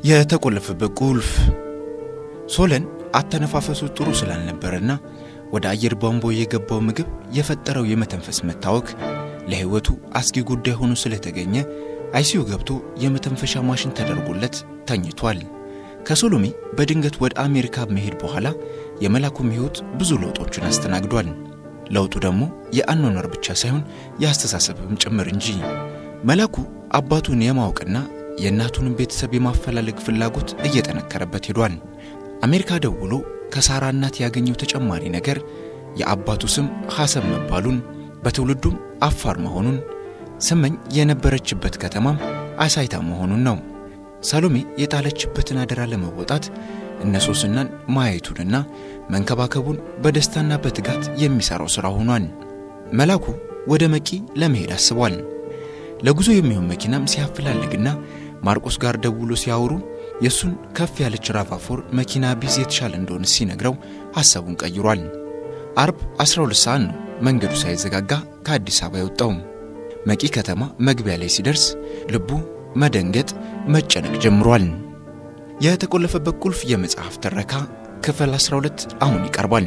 የተቆለፈበት ቁልፍ ሶለን አተነፋፈሱ ጥሩ ስላልነበረና ወደ አየር ቧንቧ የገባው ምግብ የፈጠረው የመተንፈስ መታወክ ለሕይወቱ አስጊ ጉዳይ ሆኖ ስለተገኘ አይሲዩ ገብቶ የመተንፈሻ ማሽን ተደርጎለት ተኝቷል። ከሶሎሜ በድንገት ወደ አሜሪካ መሄድ በኋላ የመላኩም ሕይወት ብዙ ለውጦችን አስተናግዷል። ለውጡ ደግሞ የአኗኗር ብቻ ሳይሆን የአስተሳሰብም ጭምር እንጂ። መላኩ አባቱን የማወቅና የእናቱንም ቤተሰብ የማፈላለግ ፍላጎት እየጠነከረበት ሄዷል። አሜሪካ ደውሎ ከሳራ እናት ያገኘው ተጨማሪ ነገር የአባቱ ስም ሐሰን መባሉን በትውልዱም አፋር መሆኑን ስመኝ የነበረችበት ከተማም አሳይታ መሆኑን ነው። ሰሎሜ የጣለችበትን አደራ ለመወጣት እነ ሶስናን ማየቱንና መንከባከቡን በደስታና በትጋት የሚሠራው ሥራ ሆኗል። መላኩ ወደ መቂ ለመሄድ አስቧል። ለጉዞ የሚሆን መኪናም ሲያፈላልግና ማርቆስ ጋር ደውሎ ሲያወሩ የእሱን ከፍ ያለች ራቫፎር መኪና ቢዝ የተሻለ እንደሆነ ሲነግረው ሐሳቡን ቀይሯል። አርብ 12 ሰዓት ነው መንገዱ ሳይዘጋጋ ከአዲስ አበባ የወጣው። መቂ ከተማ መግቢያ ላይ ሲደርስ ልቡ መደንገጥ፣ መጨነቅ ጀምሯል። የተቆለፈበት ቁልፍ የመጽሐፍ ትረካ ክፍል 12 አሁን ይቀርባል።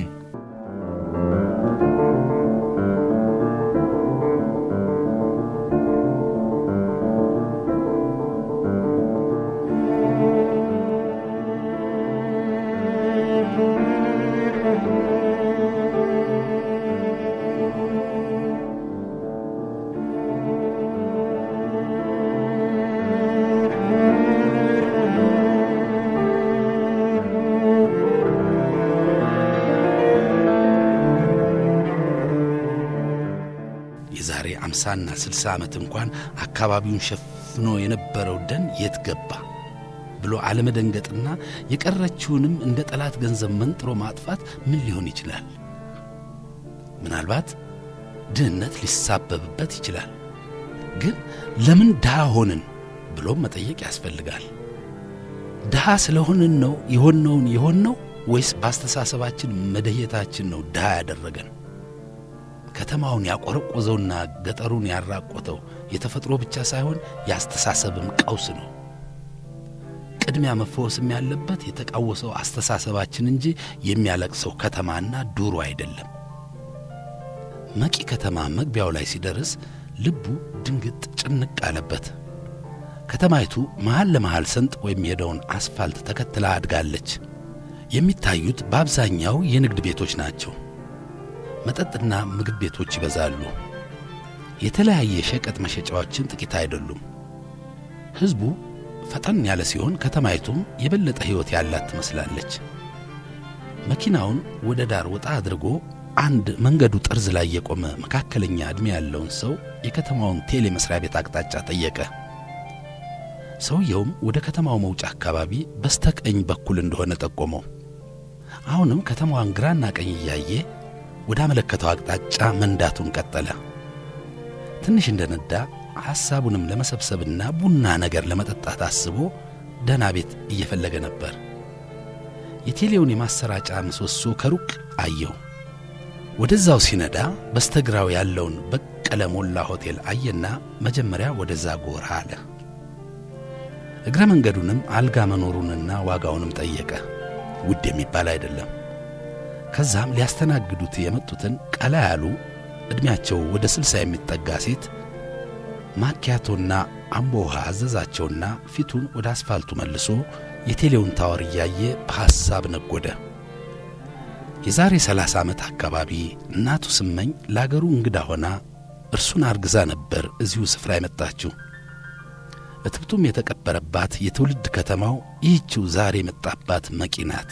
የዛሬ አምሳና ስልሳ ዓመት እንኳን አካባቢውን ሸፍኖ የነበረው ደን የት ገባ ብሎ አለመደንገጥና የቀረችውንም እንደ ጠላት ገንዘብ መንጥሮ ማጥፋት ምን ሊሆን ይችላል? ምናልባት ድህነት ሊሳበብበት ይችላል። ግን ለምን ድሃ ሆንን ብሎም መጠየቅ ያስፈልጋል። ድሃ ስለሆንን ነው የሆነውን የሆነው ወይስ በአስተሳሰባችን መደየታችን ነው ድሃ ያደረገን? ከተማውን ያቆረቆዘውና ገጠሩን ያራቆተው የተፈጥሮ ብቻ ሳይሆን የአስተሳሰብም ቀውስ ነው። ቅድሚያ መፈወስም ያለበት የተቃወሰው አስተሳሰባችን እንጂ የሚያለቅሰው ከተማና ዱሮ አይደለም። መቂ ከተማ መግቢያው ላይ ሲደርስ ልቡ ድንግጥ ጭንቅ አለበት። ከተማይቱ መሃል ለመሃል ሰንጥቆ የሚሄደውን አስፋልት ተከትላ አድጋለች። የሚታዩት በአብዛኛው የንግድ ቤቶች ናቸው። መጠጥና ምግብ ቤቶች ይበዛሉ። የተለያየ ሸቀጥ መሸጫዎችን ጥቂት አይደሉም። ሕዝቡ ፈጠን ያለ ሲሆን ከተማይቱም የበለጠ ሕይወት ያላት ትመስላለች። መኪናውን ወደ ዳር ወጣ አድርጎ አንድ መንገዱ ጠርዝ ላይ የቆመ መካከለኛ ዕድሜ ያለውን ሰው የከተማውን ቴሌ መሥሪያ ቤት አቅጣጫ ጠየቀ። ሰውየውም ወደ ከተማው መውጫ አካባቢ በስተቀኝ በኩል እንደሆነ ጠቆመው። አሁንም ከተማዋን ግራና ቀኝ እያየ ወደ አመለከተው አቅጣጫ መንዳቱን ቀጠለ። ትንሽ እንደነዳ ሐሳቡንም ለመሰብሰብና ቡና ነገር ለመጠጣት አስቦ ደህና ቤት እየፈለገ ነበር። የቴሌውን የማሰራጫ ምሰሶ ከሩቅ አየው። ወደዛው ሲነዳ በስተግራው ያለውን በቀለ ሞላ ሆቴል አየና መጀመሪያ ወደዛ ጎራ አለ። እግረ መንገዱንም አልጋ መኖሩንና ዋጋውንም ጠየቀ። ውድ የሚባል አይደለም። ከዛም ሊያስተናግዱት የመጡትን ቀላ ያሉ ዕድሜያቸው ወደ ስልሳ የሚጠጋ ሴት ማኪያቶና አምቦ ውሃ አዘዛቸውና ፊቱን ወደ አስፋልቱ መልሶ የቴሌውን ታወር እያየ በሐሳብ ነጎደ። የዛሬ ሰላሳ ዓመት አካባቢ እናቱ ስመኝ ለአገሩ እንግዳ ሆና እርሱን አርግዛ ነበር እዚሁ ስፍራ የመጣችው። እትብቱም የተቀበረባት የትውልድ ከተማው ይህችው ዛሬ የመጣባት መቂ ናት።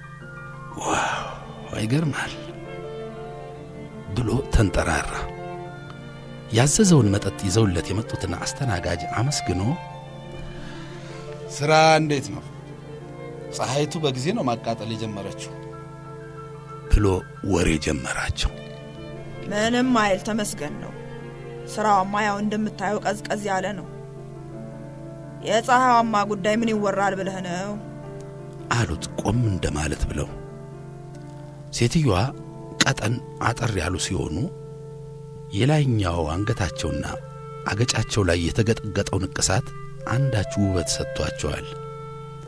ዋው ይገርማል ብሎ ተንጠራራ። ያዘዘውን መጠጥ ይዘውለት የመጡትን አስተናጋጅ አመስግኖ ስራ እንዴት ነው? ፀሐይቱ በጊዜ ነው ማቃጠል የጀመረችው ብሎ ወሬ ጀመራቸው። ምንም አይል ተመስገን ነው። ስራዋማ ያው እንደምታየው ቀዝቀዝ ያለ ነው። የፀሐይዋማ ጉዳይ ምን ይወራል ብለህ ነው አሉት ቆም እንደማለት ብለው። ሴትዮዋ ቀጠን አጠር ያሉ ሲሆኑ የላይኛው አንገታቸውና አገጫቸው ላይ የተገጠገጠው ንቅሳት አንዳች ውበት ሰጥቷቸዋል።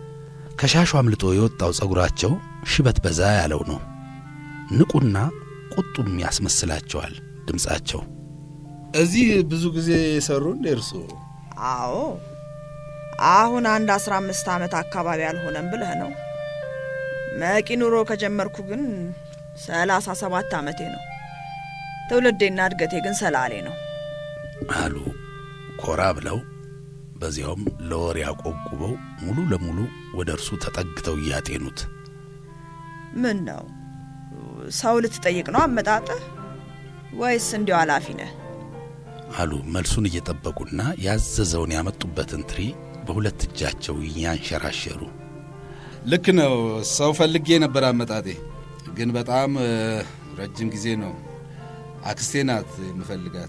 ከሻሹ አምልጦ የወጣው ጸጉራቸው ሽበት በዛ ያለው ነው። ንቁና ቁጡም ያስመስላቸዋል ድምፃቸው። እዚህ ብዙ ጊዜ የሰሩ እንደ እርሶ? አዎ አሁን አንድ አስራ አምስት ዓመት አካባቢ አልሆነም ብለህ ነው። መቂ ኑሮ ከጀመርኩ ግን ሰላሳ ሰባት ዓመቴ ነው። ትውልዴና እድገቴ ግን ሰላሌ ነው አሉ ኮራ ብለው በዚያውም ለወሬ ያቆቁበው ሙሉ ለሙሉ ወደ እርሱ ተጠግተው እያጤኑት ምን ነው ሰው ልትጠይቅ ነው አመጣጥህ ወይስ እንዲያው ኃላፊ ነህ? አሉ መልሱን እየጠበቁና ያዘዘውን ያመጡበትን ትሪ በሁለት እጃቸው እያንሸራሸሩ ልክ ነው። ሰው ፈልጌ ነበር አመጣጤ፣ ግን በጣም እ፣ ረጅም ጊዜ ነው። አክስቴ ናት የምፈልጋት።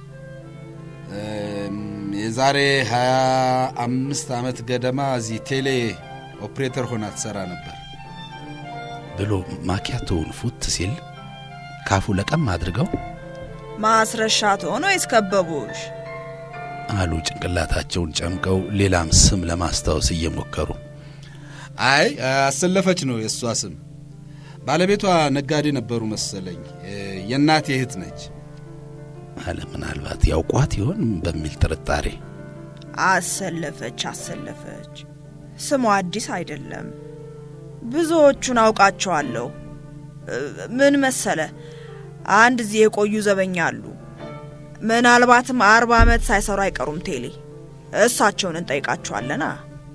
እም፣ የዛሬ ሀያ አምስት ዓመት ገደማ እዚህ ቴሌ ኦፕሬተር ሆና ትሰራ ነበር። ብሎ ማኪያቶውን ፉት ሲል ካፉ ለቀም አድርገው ማስረሻ ትሆን ወይስ ከበቡሽ? አሉ ጭንቅላታቸውን ጨምቀው ሌላም ስም ለማስታወስ እየሞከሩ አይ አሰለፈች ነው የእሷ ስም። ባለቤቷ ነጋዴ ነበሩ መሰለኝ። እ፣ የእናቴ እህት ነች። አለ ምናልባት ያውቋት ይሆን በሚል ጥርጣሬ አሰለፈች አሰለፈች። ስሟ አዲስ አይደለም። ብዙዎቹን አውቃቸዋለሁ። እ፣ ምን መሰለ፣ አንድ እዚህ የቆዩ ዘበኛ አሉ። ምናልባትም አርባ ዓመት ሳይሰሩ አይቀሩም ቴሌ። እሳቸውን እንጠይቃቸዋለና።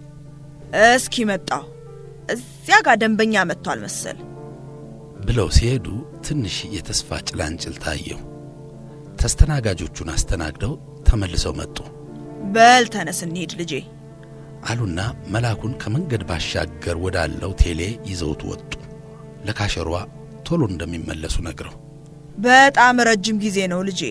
እስኪ መጣሁ። እዚያ ጋር ደንበኛ መጥቷል መሰል። ብለው ሲሄዱ ትንሽ የተስፋ ጭላንጭል ታየው። ተስተናጋጆቹን አስተናግደው ተመልሰው መጡ በል ተነስ እንሂድ ልጄ። አሉና መላኩን ከመንገድ ባሻገር ወዳለው ቴሌ ይዘውት ወጡ። ለካሸሯ ቶሎ እንደሚመለሱ ነግረው በጣም ረጅም ጊዜ ነው ልጄ።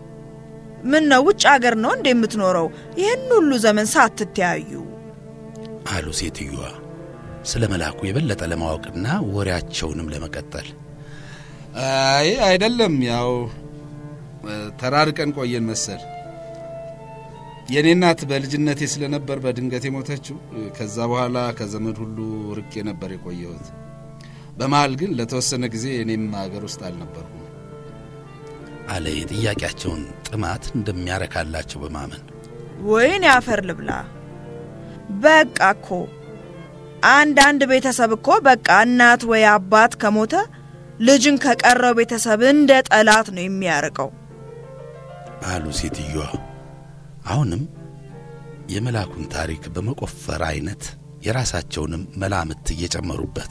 ምን ነው ውጭ አገር ነው እንደ የምትኖረው? ይህን ሁሉ ዘመን ሳትተያዩ አሉ ሴትዮዋ ስለ መላኩ የበለጠ ለማወቅና ወሬያቸውንም ለመቀጠል አይ አይደለም፣ ያው እ፣ ተራርቀን ቆየን መሰል። የእኔ እናት በልጅነቴ ስለነበር በድንገት የሞተችው። እ፣ ከዛ በኋላ ከዘመድ ሁሉ ርቄ ነበር የቆየሁት። በመሀል ግን ለተወሰነ ጊዜ እኔም ሀገር ውስጥ አልነበርኩም። አለ የጥያቄያቸውን ጥማት እንደሚያረካላቸው በማመን ወይን ያፈር ልብላ። በቃ እኮ አንዳንድ ቤተሰብ እኮ በቃ እናት ወይ አባት ከሞተ ልጅን ከቀረው ቤተሰብ እንደ ጠላት ነው የሚያርቀው። አሉ ሴትዮዋ አሁንም የመላኩን ታሪክ በመቆፈር አይነት የራሳቸውንም መላምት እየጨመሩበት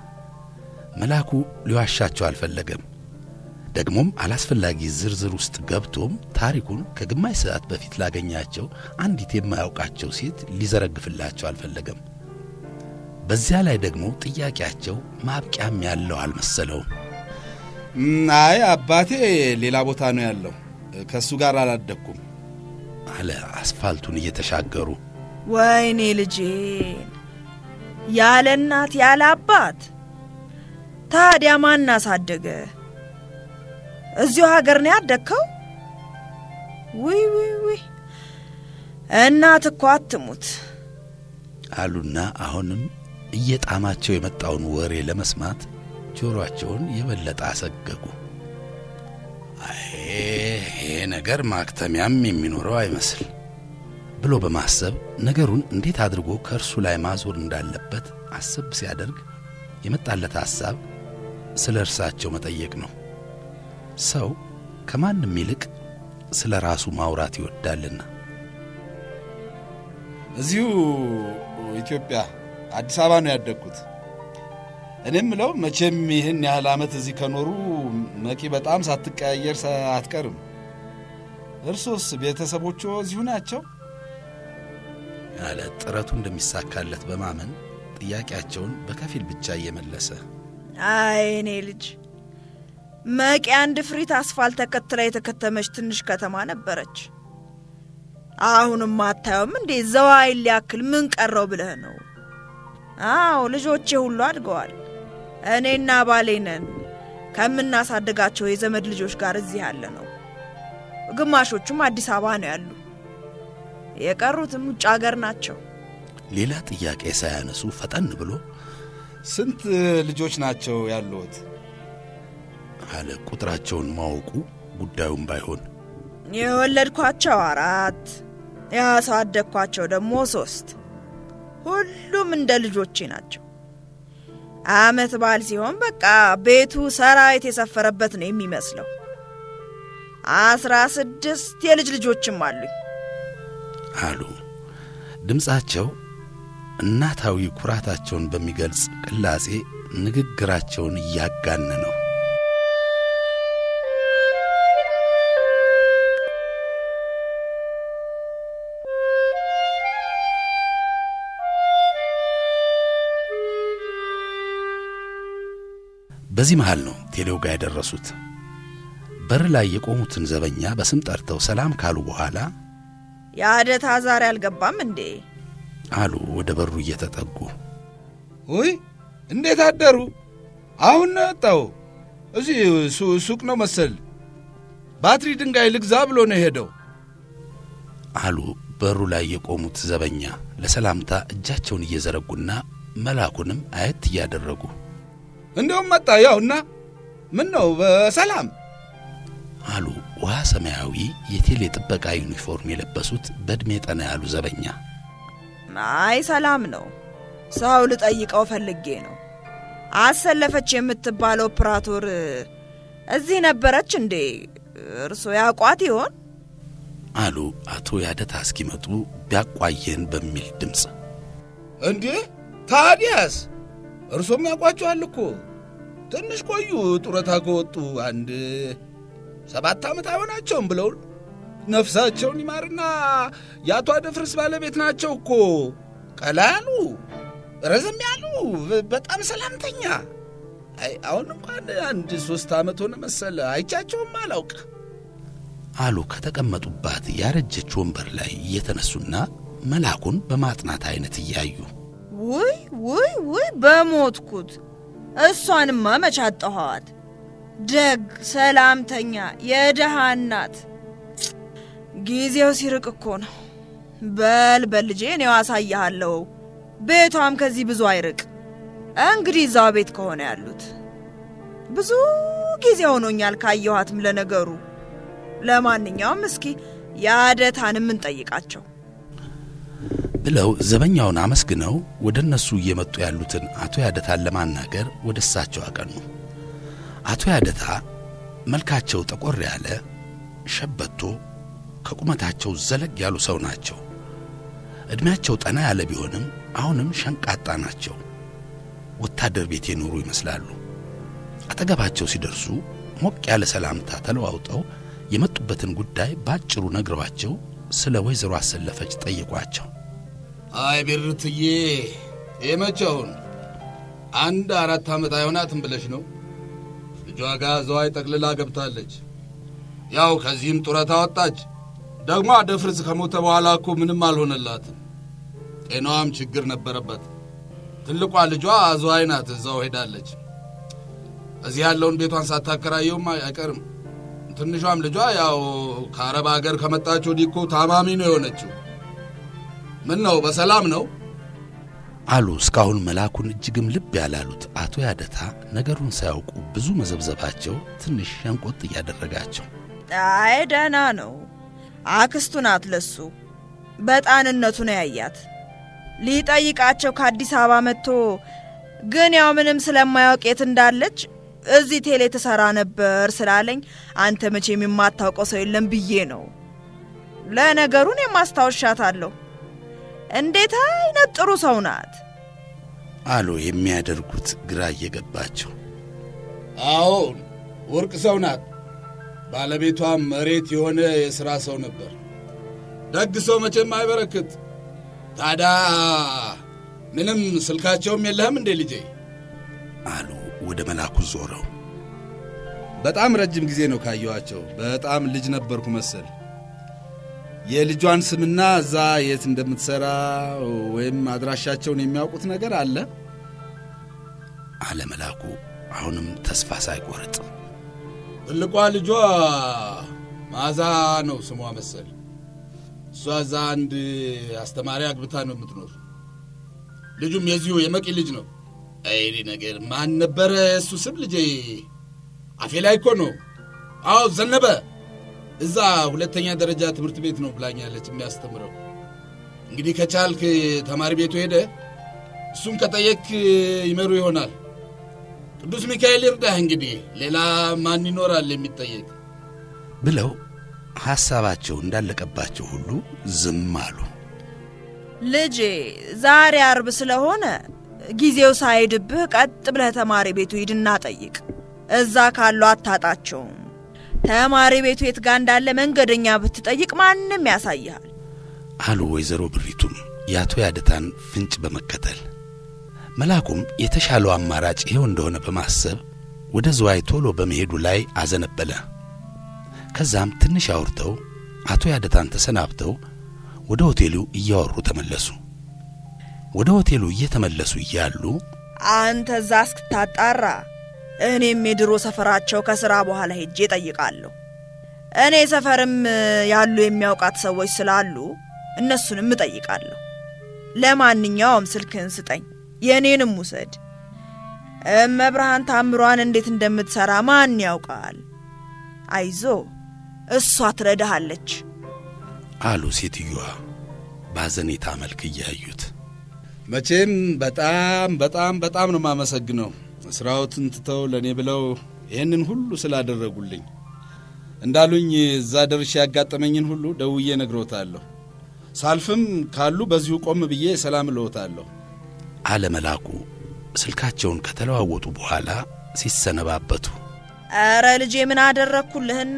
መላኩ ሊዋሻቸው አልፈለገም። ደግሞም አላስፈላጊ ዝርዝር ውስጥ ገብቶም ታሪኩን ከግማሽ ሰዓት በፊት ላገኛቸው አንዲት የማያውቃቸው ሴት ሊዘረግፍላቸው አልፈለገም። በዚያ ላይ ደግሞ ጥያቄያቸው ማብቂያም ያለው አልመሰለውም። እም፣ አይ አባቴ ሌላ ቦታ ነው ያለው። ከእሱ ጋር አላደግኩም። አለ አስፋልቱን እየተሻገሩ ወይኔ ልጄን ያለ እናት ያለ አባት ታዲያ ማን አሳደገ? እዚሁ ሀገር ነው ያደግከው? ውይ ውይ ውይ እናት እኮ አትሙት። አሉና አሁንም እየጣማቸው የመጣውን ወሬ ለመስማት ጆሮአቸውን የበለጠ አሰገጉ። አይ ይሄ ነገር ማክተሚያም የሚኖረው አይመስል ብሎ በማሰብ ነገሩን እንዴት አድርጎ ከእርሱ ላይ ማዞር እንዳለበት አሰብ ሲያደርግ የመጣለት ሐሳብ ስለ እርሳቸው መጠየቅ ነው። ሰው ከማንም ይልቅ ስለ ራሱ ማውራት ይወዳልና እዚሁ ኢትዮጵያ አዲስ አበባ ነው ያደግኩት። እኔም ምለው መቼም ይህን ያህል ዓመት እዚህ ከኖሩ መቂ በጣም ሳትቀያየር ሳ- አትቀርም። እርሶስ ቤተሰቦቹ እዚሁ ናቸው? ያለ ጥረቱ እንደሚሳካለት በማመን ጥያቄያቸውን በከፊል ብቻ እየመለሰ አይ እኔ ልጅ መቂ አንድ ፍሪት አስፋልት ተከትላ የተከተመች ትንሽ ከተማ ነበረች። አሁንም አታየውም እንዴ? ዘዋይን ሊያክል ምን ቀረው ብለህ ነው? አዎ ልጆቼ ሁሉ አድገዋል። እኔና ባሌ ነን ከምናሳድጋቸው የዘመድ ልጆች ጋር እዚህ ያለ ነው። ግማሾቹም አዲስ አበባ ነው ያሉ፣ የቀሩትም ውጭ አገር ናቸው። ሌላ ጥያቄ ሳያነሱ ፈጠን ብሎ ስንት ልጆች ናቸው ያሉት? አለ። ቁጥራቸውን ማወቁ ጉዳዩም ባይሆን የወለድኳቸው አራት ያሳደግኳቸው ደግሞ ሶስት። ሁሉም እንደ ልጆቼ ናቸው። አመት በዓል ሲሆን በቃ ቤቱ ሰራዊት የሰፈረበት ነው የሚመስለው። አስራ ስድስት የልጅ ልጆችም አሉኝ አሉ። ድምፃቸው እናታዊ ኩራታቸውን በሚገልጽ ቅላጼ ንግግራቸውን እያጋነ ነው። በዚህ መሃል ነው ቴሌው ጋር የደረሱት። በር ላይ የቆሙትን ዘበኛ በስም ጠርተው ሰላም ካሉ በኋላ የአደታ ዛሬ አልገባም እንዴ? አሉ ወደ በሩ እየተጠጉ። ውይ እንዴት አደሩ? አሁን ነው የወጣው። እዚህ ሱ- ሱቅ ነው መሰል። ባትሪ ድንጋይ ልግዛ ብሎ ነው የሄደው። አሉ በሩ ላይ የቆሙት ዘበኛ ለሰላምታ እጃቸውን እየዘረጉና መላኩንም አየት እያደረጉ እንዲሁም መጣ። ያው እና ምን ነው በሰላም አሉ ውሃ ሰማያዊ የቴሌ ጥበቃ ዩኒፎርም የለበሱት በዕድሜ ጠና ያሉ ዘበኛ። አይ ሰላም ነው። ሰው ልጠይቀው ፈልጌ ነው። አሰለፈች የምትባለው ኦፕራቶር እዚህ ነበረች እንዴ? እርሶ ያቋት ይሆን? አሉ አቶ ያደታ እስኪመጡ ቢያቋየን በሚል ድምፅ። እንዴ ታዲያስ እርሶም ያውቋቸዋል እኮ ትንሽ ቆዩ። ጡረታ ከወጡ አንድ ሰባት ዓመት አይሆናቸውም ብለውን ነፍሳቸውን ይማርና የአቶ አደፍርስ ባለቤት ናቸው እኮ። ቀላ ያሉ ረዘም ያሉ በጣም ሰላምተኛ። አይ አሁን እንኳን አንድ ሦስት ዓመት ሆነ መሰለ አይቻቸውም አላውቅ። አሉ ከተቀመጡባት ያረጀች ወንበር ላይ እየተነሱና መላኩን በማጥናት አይነት እያዩ ውይ ውይ ውይ በሞትኩት። እሷንማ መች አጣኋት። ደግ ሰላምተኛ፣ የደሃ እናት። ጊዜው ሲርቅ እኮ ነው። በል በል ልጄ እኔው አሳይሃለሁ። ቤቷም ከዚህ ብዙ አይርቅ። እንግዲህ እዛው ቤት ከሆነ ያሉት ብዙ ጊዜ ሆኖኛል ካየኋትም። ለነገሩ ለማንኛውም እስኪ የአደታን የምንጠይቃቸው ብለው ዘበኛውን አመስግነው ወደ እነሱ እየመጡ ያሉትን አቶ ያደታን ለማናገር ወደ እሳቸው አቀኑ። አቶ ያደታ መልካቸው ጠቆር ያለ ሸበቶ፣ ከቁመታቸው ዘለግ ያሉ ሰው ናቸው። ዕድሜያቸው ጠና ያለ ቢሆንም አሁንም ሸንቃጣ ናቸው። ወታደር ቤት የኖሩ ይመስላሉ። አጠገባቸው ሲደርሱ ሞቅ ያለ ሰላምታ ተለዋውጠው የመጡበትን ጉዳይ ባጭሩ ነግረዋቸው ስለ ወይዘሮ አሰለፈች ጠየቋቸው። አይ ቤርትዬ የመቼውን አንድ አራት ዓመት አይሆናትም ብለሽ ነው? ልጇ ጋር ዘዋይ ጠቅልላ ገብታለች። ያው ከዚህም ጡረታ ወጣች። ደግሞ አደፍርስ ከሞተ በኋላ እኮ ምንም አልሆነላትም። ጤናዋም ችግር ነበረበት። ትልቋ ልጇ ዘዋይ ናት፣ እዛው ሄዳለች። እዚህ ያለውን ቤቷን ሳታከራየውም አይቀርም። ትንሿም ልጇ ያው ከአረብ አገር ከመጣች ወዲህ እኮ ታማሚ ነው የሆነችው። ምን ነው በሰላም ነው? አሉ እስካሁን መላኩን እጅግም ልብ ያላሉት አቶ ያደታ ነገሩን ሳያውቁ ብዙ መዘብዘባቸው ትንሽ ሸንቆጥ እያደረጋቸው አይ ደህና ነው። አክስቱ ናት ለሱ። በጣንነቱ ነው ያያት። ሊጠይቃቸው ከአዲስ አበባ መጥቶ ግን ያው ምንም ስለማያውቅ የት እንዳለች እዚህ ቴሌ ትሰራ ነበር ስላለኝ አንተ መቼም የማታውቀው ሰው የለም ብዬ ነው። ለነገሩን የማስታወሻታለሁ። እንዴት አይነት ጥሩ ሰው ናት! አሉ የሚያደርጉት ግራ እየገባቸው። አዎን ወርቅ ሰው ናት። ባለቤቷም መሬት የሆነ የሥራ ሰው ነበር። ደግ ሰው መቼም አይበረክት። ታዲያ ምንም ስልካቸውም የለህም እንዴ ልጄ? አሉ ወደ መላኩ ዞረው። በጣም ረጅም ጊዜ ነው ካየኋቸው። በጣም ልጅ ነበርኩ መሰል። የልጇን ስምና እዛ የት እንደምትሠራ ወይም አድራሻቸውን የሚያውቁት ነገር አለ? አለ መላኩ አሁንም ተስፋ ሳይቆርጥ። ትልቋ ልጇ ማዛ ነው ስሟ መሰል። እሷ እዛ አንድ አስተማሪ አግብታ ነው የምትኖር። ልጁም የዚሁ የመቂ ልጅ ነው። አይኔ ነገር ማን ነበረ እሱ ስም ልጄ? አፌ ላይ እኮ ነው። አዎ ዘነበ። እዛ ሁለተኛ ደረጃ ትምህርት ቤት ነው ብላኛለች የሚያስተምረው። እንግዲህ ከቻልክ ተማሪ ቤቱ ሄደ እሱን ከጠየክ ይመሩ ይሆናል። ቅዱስ ሚካኤል ይርዳህ። እንግዲህ ሌላ ማን ይኖራል የሚጠየቅ ብለው ሐሳባቸው እንዳለቀባቸው ሁሉ ዝም አሉ። ልጄ ዛሬ አርብ ስለሆነ ጊዜው ሳይድብህ ቀጥ ብለህ ተማሪ ቤቱ ሂድና ጠይቅ። እዛ ካሉ አታጣቸውም። ተማሪ ቤቱ የት ጋ እንዳለ መንገደኛ ብትጠይቅ ማንም ያሳይሃል አሉ ወይዘሮ ብሪቱም የአቶ ያደታን ፍንጭ በመከተል መልአኩም የተሻለው አማራጭ ይኸው እንደሆነ በማሰብ ወደ ዝዋይ ቶሎ በመሄዱ ላይ አዘነበለ። ከዛም ትንሽ አውርተው አቶ ያደታን ተሰናብተው ወደ ሆቴሉ እያወሩ ተመለሱ። ወደ ሆቴሉ እየተመለሱ እያሉ አንተ እዛ እስክታጣራ እኔም የድሮ ሰፈራቸው ከስራ በኋላ ሄጄ ጠይቃለሁ። እኔ ሰፈርም ያሉ የሚያውቃት ሰዎች ስላሉ እነሱንም እጠይቃለሁ። ለማንኛውም ስልክህን ስጠኝ፣ የእኔንም ውሰድ። እመብርሃን ታምሯን እንዴት እንደምትሠራ ማን ያውቃል? አይዞ እሷ ትረዳሃለች አሉ ሴትዮዋ በሐዘኔታ መልክ እያዩት። መቼም በጣም በጣም በጣም ነው የማመሰግነው ስራዎትን ትተው ለእኔ ብለው ይህንን ሁሉ ስላደረጉልኝ። እንዳሉኝ እዛ ደርሼ ያጋጠመኝን ሁሉ ደውዬ ነግሮታለሁ። ሳልፍም ካሉ በዚሁ ቆም ብዬ ሰላም እልዎታለሁ። አለ መልአኩ ስልካቸውን ከተለዋወጡ በኋላ ሲሰነባበቱ። ኧረ ልጄ ምን አደረግኩልህና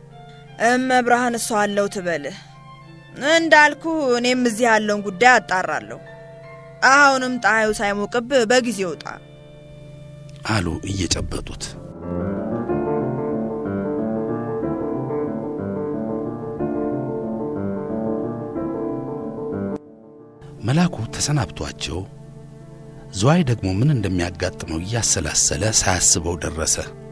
እመብርሃን እሷ አለው ትበልህ። እንዳልኩ እኔም እዚህ ያለውን ጉዳይ አጣራለሁ። አሁንም ፀሐዩ ሳይሞቅብህ በጊዜ ውጣ አሉ እየጨበጡት። መልአኩ ተሰናብቷቸው ዝዋይ ደግሞ ምን እንደሚያጋጥመው እያሰላሰለ ሳያስበው ደረሰ።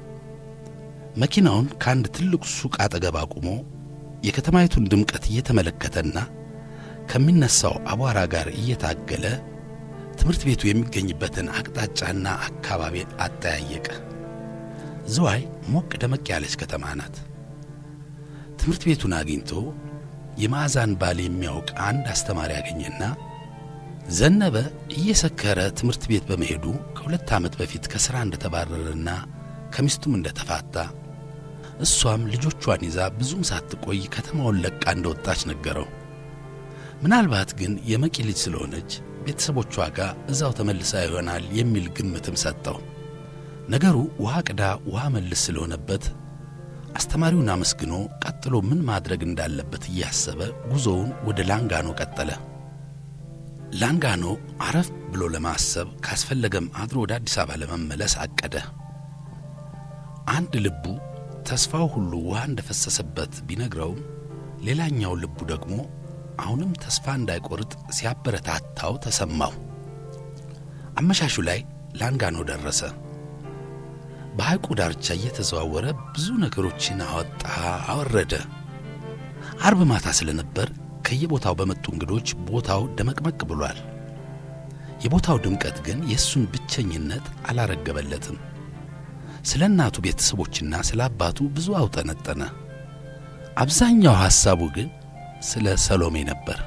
መኪናውን ከአንድ ትልቅ ሱቅ አጠገብ አቁሞ የከተማይቱን ድምቀት እየተመለከተና ከሚነሳው አቧራ ጋር እየታገለ ትምህርት ቤቱ የሚገኝበትን አቅጣጫና አካባቢ አጠያየቀ። ዝዋይ ሞቅ ደመቅ ያለች ከተማ ናት። ትምህርት ቤቱን አግኝቶ የማዕዛን ባል የሚያውቅ አንድ አስተማሪ ያገኘና ዘነበ እየሰከረ ትምህርት ቤት በመሄዱ ከሁለት ዓመት በፊት ከሥራ እንደተባረረና ከሚስቱም እንደተፋታ እሷም ልጆቿን ይዛ ብዙም ሳትቆይ ከተማውን ለቃ እንደወጣች ነገረው። ምናልባት ግን የመቂ ልጅ ስለሆነች ቤተሰቦቿ ጋር እዛው ተመልሳ ይሆናል የሚል ግምትም ሰጠው። ነገሩ ውሃ ቅዳ ውሃ መልስ ስለሆነበት አስተማሪውን አመስግኖ ቀጥሎ ምን ማድረግ እንዳለበት እያሰበ ጉዞውን ወደ ላንጋኖ ቀጠለ። ላንጋኖ አረፍ ብሎ ለማሰብ ካስፈለገም አድሮ ወደ አዲስ አበባ ለመመለስ አቀደ። አንድ ልቡ ተስፋው ሁሉ ውሃ እንደፈሰሰበት ቢነግረውም ሌላኛው ልቡ ደግሞ አሁንም ተስፋ እንዳይቆርጥ ሲያበረታታው ተሰማው። አመሻሹ ላይ ላንጋኖ ደረሰ። በሐይቁ ዳርቻ እየተዘዋወረ ብዙ ነገሮችን አወጣ አወረደ። አርብ ማታ ስለነበር ከየቦታው በመጡ እንግዶች ቦታው ደመቅመቅ ብሏል። የቦታው ድምቀት ግን የእሱን ብቸኝነት አላረገበለትም። ስለ እናቱ ቤተሰቦችና ስለ አባቱ ብዙ አውጠነጠነ። አብዛኛው ሐሳቡ ግን ስለ ሰሎሜ ነበር።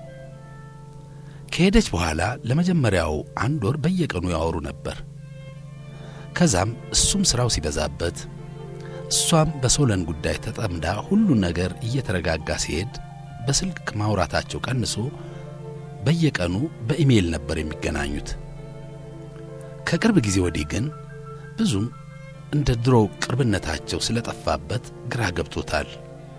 ከሄደች በኋላ ለመጀመሪያው አንድ ወር በየቀኑ ያወሩ ነበር። ከዛም እሱም ሥራው ሲበዛበት እሷም በሶለን ጉዳይ ተጠምዳ ሁሉን ነገር እየተረጋጋ ሲሄድ በስልክ ማውራታቸው ቀንሶ በየቀኑ በኢሜይል ነበር የሚገናኙት። ከቅርብ ጊዜ ወዲህ ግን ብዙም እንደ ድሮው ቅርብነታቸው ስለጠፋበት ግራ ገብቶታል።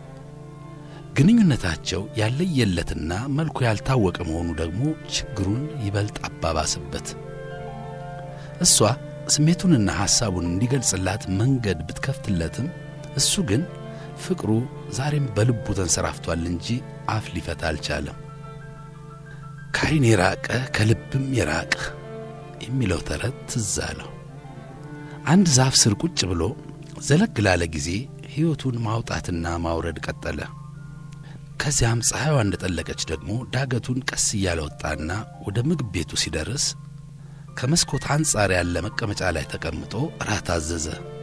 ግንኙነታቸው ያለየለትና መልኩ ያልታወቀ መሆኑ ደግሞ ችግሩን ይበልጥ አባባስበት። እሷ ስሜቱንና ሐሳቡን እንዲገልጽላት መንገድ ብትከፍትለትም እሱ ግን ፍቅሩ ዛሬም በልቡ ተንሰራፍቷል እንጂ አፍ ሊፈታ አልቻለም። ከዐይን የራቀ ከልብም የራቀ የሚለው ተረት ትዝ አለው። አንድ ዛፍ ስር ቁጭ ብሎ ዘለግ ላለ ጊዜ ሕይወቱን ማውጣትና ማውረድ ቀጠለ። ከዚያም ፀሐይዋ እንደጠለቀች ደግሞ ዳገቱን ቀስ እያለ ወጣና ወደ ምግብ ቤቱ ሲደርስ ከመስኮት አንጻር ያለ መቀመጫ ላይ ተቀምጦ ራት አዘዘ።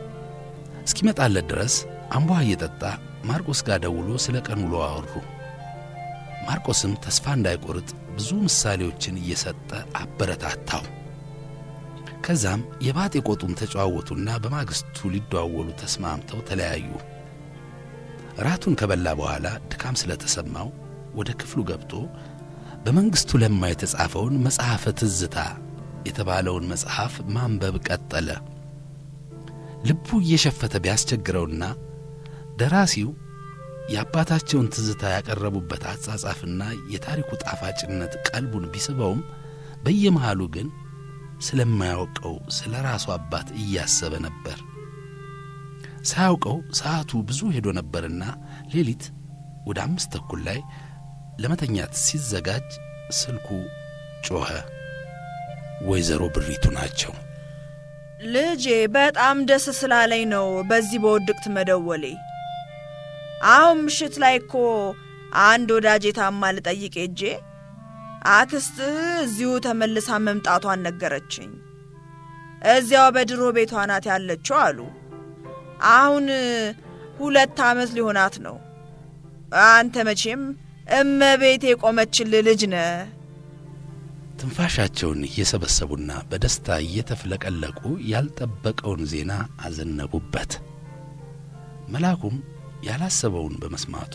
እስኪመጣለት ድረስ አምቧ እየጠጣ ማርቆስ ጋር ደውሎ ስለ ቀን ውሎ አወሩ። ማርቆስም ተስፋ እንዳይቆርጥ ብዙ ምሳሌዎችን እየሰጠ አበረታታው። ከዛም የባጤ ቆጡን ተጨዋወቱና በማግስቱ ሊደዋወሉ ተስማምተው ተለያዩ። ራቱን ከበላ በኋላ ድካም ስለተሰማው ወደ ክፍሉ ገብቶ በመንግሥቱ ለማ የተጻፈውን መጽሐፈ ትዝታ የተባለውን መጽሐፍ ማንበብ ቀጠለ። ልቡ እየሸፈተ ቢያስቸግረውና ደራሲው የአባታቸውን ትዝታ ያቀረቡበት አጻጻፍና የታሪኩ ጣፋጭነት ቀልቡን ቢስበውም በየመሃሉ ግን ስለማያውቀው ስለ ራሱ አባት እያሰበ ነበር። ሳያውቀው ሰዓቱ ብዙ ሄዶ ነበርና ሌሊት ወደ አምስት ተኩል ላይ ለመተኛት ሲዘጋጅ ስልኩ ጮኸ። ወይዘሮ ብሪቱ ናቸው። ልጄ በጣም ደስ ስላለኝ ነው በዚህ በውድቅት መደወሌ። አሁን ምሽት ላይ እኮ አንድ ወዳጄ ታማ ልጠይቅ ሄጄ አክስትህ እዚሁ ተመልሳ መምጣቷን ነገረችኝ። እዚያው በድሮ ቤቷ ናት ያለችው አሉ። አሁን ሁለት ዓመት ሊሆናት ነው። አንተ መቼም እመቤቴ የቆመችልህ ልጅ ነህ። ትንፋሻቸውን እየሰበሰቡና በደስታ እየተፍለቀለቁ ያልጠበቀውን ዜና አዘነቡበት። መልአኩም ያላሰበውን በመስማቱ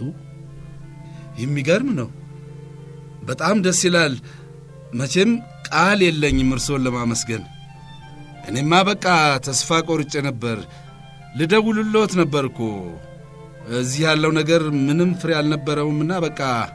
የሚገርም ነው። በጣም ደስ ይላል። መቼም ቃል የለኝም እርሶን ለማመስገን። እኔማ በቃ ተስፋ ቆርጬ ነበር። ልደውልሎት ነበር እኮ እዚህ ያለው ነገር ምንም ፍሬ አልነበረውምና በቃ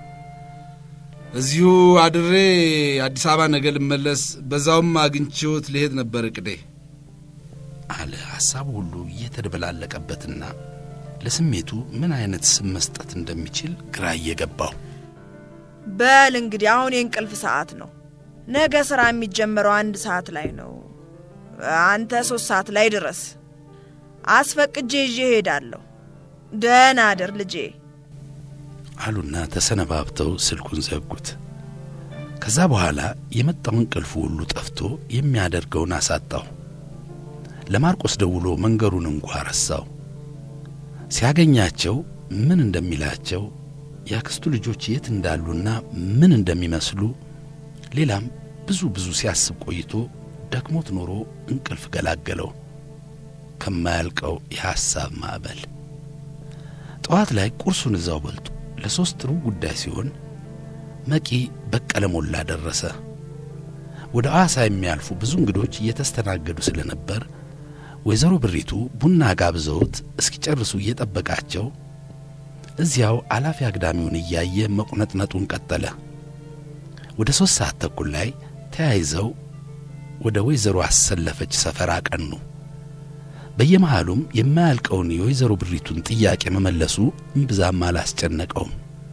እዚሁ አድሬ አዲስ አበባ ነገ ልመለስ፣ በዛውም አግኝቼዎት ልሄድ ነበር እቅዴ አለ። ሐሳቡ ሁሉ እየተደበላለቀበትና ለስሜቱ ምን አይነት ስም መስጠት እንደሚችል ግራ እየገባው በል እንግዲህ አሁን የእንቅልፍ ሰዓት ነው። ነገ ሥራ የሚጀመረው አንድ ሰዓት ላይ ነው። አንተ ሦስት ሰዓት ላይ ድረስ አስፈቅጄ ይዤ እሄዳለሁ። ደህና አደር ልጄ አሉና ተሰነባብተው ስልኩን ዘጉት። ከዛ በኋላ የመጣው እንቅልፉ ሁሉ ጠፍቶ የሚያደርገውን አሳጣው። ለማርቆስ ደውሎ መንገሩን እንኳ ረሳው። ሲያገኛቸው ምን እንደሚላቸው የአክስቱ ልጆች የት እንዳሉና ምን እንደሚመስሉ ሌላም ብዙ ብዙ ሲያስብ ቆይቶ ደክሞት ኖሮ እንቅልፍ ገላገለው ከማያልቀው የሐሳብ ማዕበል። ጠዋት ላይ ቁርሱን እዛው በልቶ ለሦስት ሩብ ጉዳይ ሲሆን መቂ በቀለ ሞላ ደረሰ። ወደ ሐዋሳ የሚያልፉ ብዙ እንግዶች እየተስተናገዱ ስለነበር ወይዘሮ ብሪቱ ቡና ጋብዘውት እስኪጨርሱ እየጠበቃቸው እዚያው አላፊ አግዳሚውን እያየ መቁነጥነጡን ቀጠለ። ወደ ሦስት ሰዓት ተኩል ላይ ተያይዘው ወደ ወይዘሮ አሰለፈች ሰፈር አቀኑ። በየመሃሉም የማያልቀውን የወይዘሮ ብሪቱን ጥያቄ መመለሱ እምብዛም አላስጨነቀውም።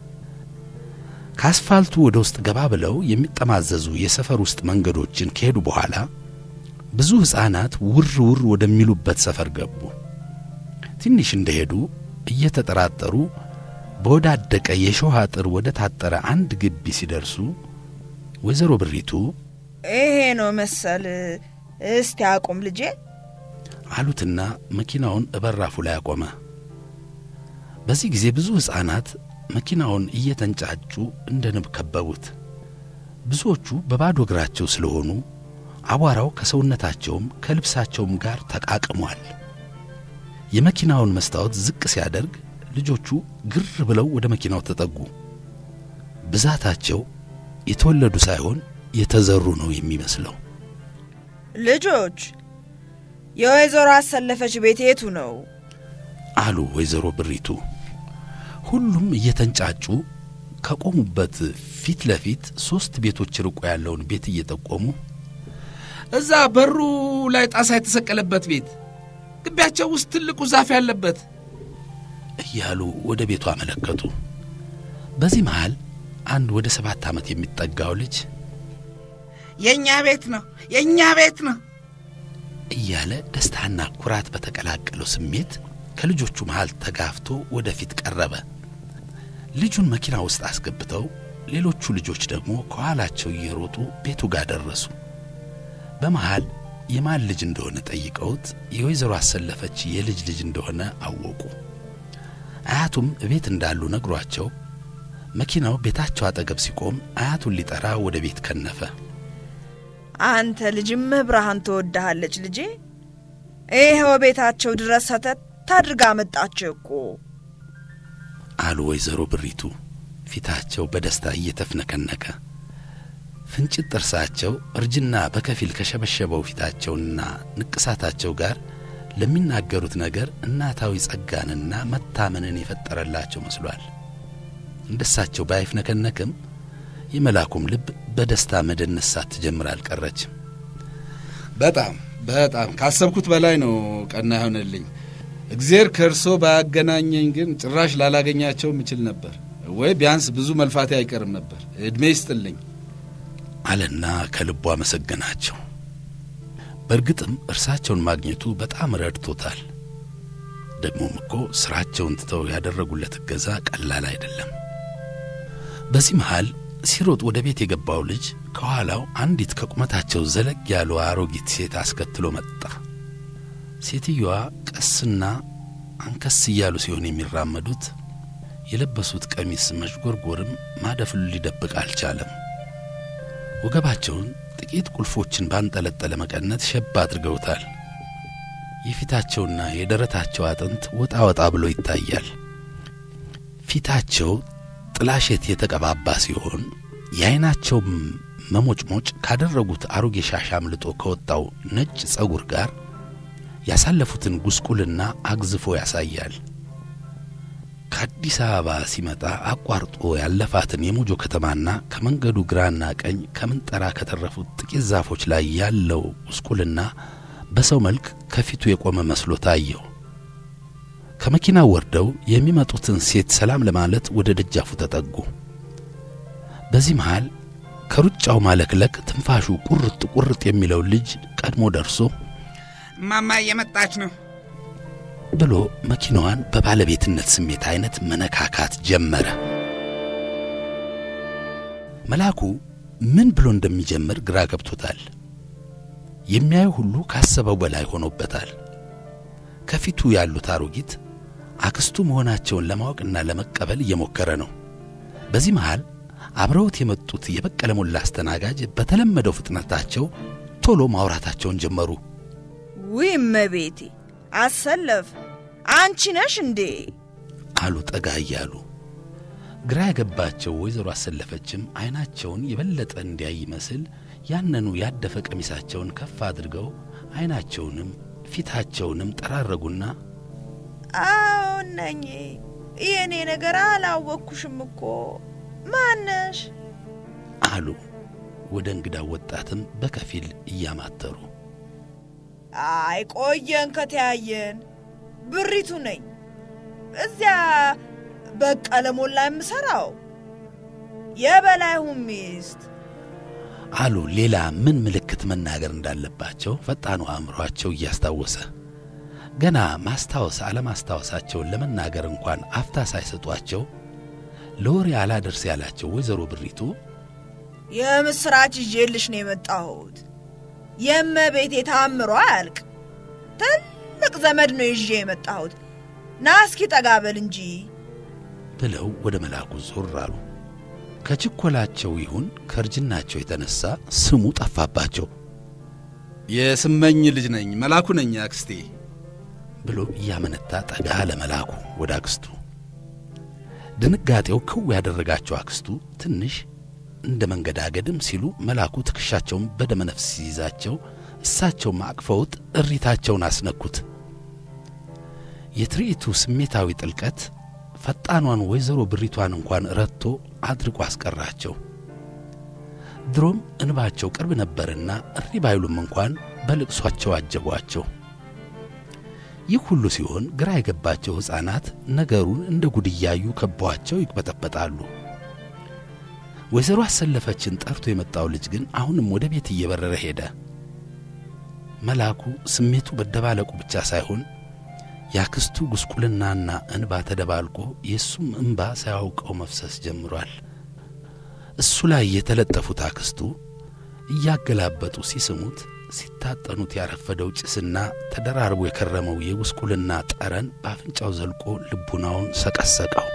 ከአስፋልቱ ወደ ውስጥ ገባ ብለው የሚጠማዘዙ የሰፈር ውስጥ መንገዶችን ከሄዱ በኋላ ብዙ ሕፃናት ውር ውር ወደሚሉበት ሰፈር ገቡ። ትንሽ እንደሄዱ እየተጠራጠሩ በወዳደቀ የሾህ አጥር ወደ ታጠረ አንድ ግቢ ሲደርሱ ወይዘሮ ብሪቱ ይሄ ነው መሰል። እስቲ አቁም ልጄ አሉትና መኪናውን እበራፉ ላይ አቆመ። በዚህ ጊዜ ብዙ ሕፃናት መኪናውን እየተንጫጩ እንደ ንብ ከበቡት። ብዙዎቹ በባዶ እግራቸው ስለሆኑ አቧራው ከሰውነታቸውም ከልብሳቸውም ጋር ተቃቅሟል። የመኪናውን መስታወት ዝቅ ሲያደርግ ልጆቹ ግር ብለው ወደ መኪናው ተጠጉ። ብዛታቸው የተወለዱ ሳይሆን የተዘሩ ነው የሚመስለው። ልጆች የወይዘሮ አሰለፈች ቤት የቱ ነው? አሉ ወይዘሮ ብሪቱ። ሁሉም እየተንጫጩ ከቆሙበት ፊት ለፊት ሦስት ቤቶች ርቆ ያለውን ቤት እየጠቆሙ እዛ በሩ ላይ ጣሳ የተሰቀለበት ቤት፣ ግቢያቸው ውስጥ ትልቁ ዛፍ ያለበት እያሉ ወደ ቤቱ አመለከቱ። በዚህ መሃል አንድ ወደ ሰባት ዓመት የሚጠጋው ልጅ የእኛ ቤት ነው፣ የእኛ ቤት ነው እያለ ደስታና ኩራት በተቀላቀለው ስሜት ከልጆቹ መሃል ተጋፍቶ ወደፊት ቀረበ። ልጁን መኪና ውስጥ አስገብተው ሌሎቹ ልጆች ደግሞ ከኋላቸው እየሮጡ ቤቱ ጋር ደረሱ። በመሃል የማን ልጅ እንደሆነ ጠይቀውት የወይዘሮ አሰለፈች የልጅ ልጅ እንደሆነ አወቁ። አያቱም ቤት እንዳሉ ነግሯቸው መኪናው ቤታቸው አጠገብ ሲቆም አያቱን ሊጠራ ወደ ቤት ከነፈ። አንተ ልጅም ብርሃን ትወድሃለች ልጄ። ይኸው ቤታቸው ድረስ ሰተት አድርጋ መጣችህ እኮ አሉ ወይዘሮ ብሪቱ ፊታቸው በደስታ እየተፍነከነከ። ፍንጭት ጥርሳቸው እርጅና በከፊል ከሸበሸበው ፊታቸውና ንቅሳታቸው ጋር ለሚናገሩት ነገር እናታዊ ጸጋንና መታመንን የፈጠረላቸው መስሏል። እንደሳቸው ባይፍነከነክም የመላኩም ልብ በደስታ መደነስ ሳትጀምር አልቀረችም። በጣም በጣም ካሰብኩት በላይ ነው ቀና ይሆንልኝ። እግዜር ከእርሶ ባያገናኘኝ ግን ጭራሽ ላላገኛቸው ምችል ነበር፣ ወይ ቢያንስ ብዙ መልፋቴ አይቀርም ነበር። ዕድሜ ይስጥልኝ አለና ከልቡ አመሰገናቸው። በእርግጥም እርሳቸውን ማግኘቱ በጣም ረድቶታል። ደግሞም እኮ ሥራቸውን ትተው ያደረጉለት እገዛ ቀላል አይደለም። በዚህ መሃል ሲሮጥ ወደ ቤት የገባው ልጅ ከኋላው አንዲት ከቁመታቸው ዘለግ ያሉ አሮጊት ሴት አስከትሎ መጣ። ሴትየዋ ቀስና አንከስ እያሉ ሲሆን የሚራመዱት የለበሱት ቀሚስ መዥጎርጎርም ማደፍሉ ሊደብቅ አልቻለም። ወገባቸውን ጥቂት ቁልፎችን ባንጠለጠለ መቀነት ሸባ አድርገውታል። የፊታቸውና የደረታቸው አጥንት ወጣ ወጣ ብሎ ይታያል። ፊታቸው ጥላሸት የተቀባባ ሲሆን የዐይናቸው መሞጭሞጭ ካደረጉት አሮጌ ሻሽ አምልጦ ከወጣው ነጭ ጸጉር ጋር ያሳለፉትን ጉስቁልና አግዝፎ ያሳያል። ከአዲስ አበባ ሲመጣ አቋርጦ ያለፋትን የሞጆ ከተማና ከመንገዱ ግራና ቀኝ ከምንጠራ ከተረፉት ጥቂት ዛፎች ላይ ያለው ጉስቁልና በሰው መልክ ከፊቱ የቆመ መስሎ ታየው። ከመኪናው ወርደው የሚመጡትን ሴት ሰላም ለማለት ወደ ደጃፉ ተጠጉ። በዚህ መሃል ከሩጫው ማለክለክ ትንፋሹ ቁርጥ ቁርጥ የሚለው ልጅ ቀድሞ ደርሶ እማማ እየመጣች ነው ብሎ መኪናዋን በባለቤትነት ስሜት አይነት መነካካት ጀመረ። መልአኩ ምን ብሎ እንደሚጀምር ግራ ገብቶታል። የሚያዩ ሁሉ ካሰበው በላይ ሆኖበታል። ከፊቱ ያሉት አሮጊት አክስቱ መሆናቸውን ለማወቅና ለመቀበል እየሞከረ ነው። በዚህ መሃል አብረውት የመጡት የበቀለ ሞላ አስተናጋጅ በተለመደው ፍጥነታቸው ቶሎ ማውራታቸውን ጀመሩ። ውይ እመቤቴ አሰለፍ አንቺ ነሽ እንዴ? አሉ ጠጋ እያሉ። ግራ ያገባቸው ወይዘሮ አሰለፈችም አይናቸውን የበለጠ እንዲያይ ይመስል ያነኑ ያደፈ ቀሚሳቸውን ከፍ አድርገው አይናቸውንም ፊታቸውንም ጠራረጉና አዎን ነኝ። የእኔ ነገር አላወቅኩሽም እኮ ማነሽ? አሉ ወደ እንግዳው ወጣትም በከፊል እያማተሩ። አይ ቆየን ከተያየን። ብሪቱ ነኝ። እዚያ በቀለ ሞላ የምሠራው የበላይሁ ሚስት አሉ ሌላ ምን ምልክት መናገር እንዳለባቸው ፈጣኑ አእምሯቸው እያስታወሰ ገና ማስታወስ አለማስታወሳቸውን ለመናገር እንኳን አፍታ ሳይሰጧቸው ለወሬ አላደርስ ያላቸው ወይዘሮ ብሪቱ የምስራች ይዤልሽ ነው የመጣሁት። የእመቤቴ ታምሮ አያልቅ። ትልቅ ዘመድ ነው ይዤ የመጣሁት። ና እስኪ ጠጋ በል እንጂ ብለው ወደ መልአኩ ዞር አሉ። ከችኮላቸው ይሁን ከእርጅናቸው የተነሳ ስሙ ጠፋባቸው የስመኝ ልጅ ነኝ፣ መላኩ ነኝ አክስቴ። ብሎ እያመነታ ጠጋ ለመልአኩ ወደ አክስቱ። ድንጋጤው ክው ያደረጋቸው አክስቱ ትንሽ እንደ መንገዳገድም ሲሉ መልአኩ ትከሻቸውን በደመነፍስ ሲይዛቸው እሳቸውም አቅፈውት እሪታቸውን አስነኩት። የትርኢቱ ስሜታዊ ጥልቀት ፈጣኗን ወይዘሮ ብሪቷን እንኳን ረትቶ አድርቆ አስቀራቸው። ድሮም እንባቸው ቅርብ ነበርና እሪ ባይሉም እንኳን በልቅሷቸው አጀቧቸው። ይህ ሁሉ ሲሆን ግራ የገባቸው ሕፃናት ነገሩን እንደ ጉድ እያዩ ከበዋቸው ይቅበጠበጣሉ። ወይዘሮ አሰለፈችን ጠርቶ የመጣው ልጅ ግን አሁንም ወደ ቤት እየበረረ ሄደ። መልአኩ ስሜቱ መደባለቁ ብቻ ሳይሆን የአክስቱ ጉስቁልናና እንባ ተደባልቆ የእሱም እንባ ሳያውቀው መፍሰስ ጀምሯል። እሱ ላይ የተለጠፉት አክስቱ እያገላበጡ ሲስሙት ሲታጠኑት ያረፈደው ጭስና ተደራርቦ የከረመው የጉስቁልና ጠረን በአፍንጫው ዘልቆ ልቡናውን ሰቀሰቀው።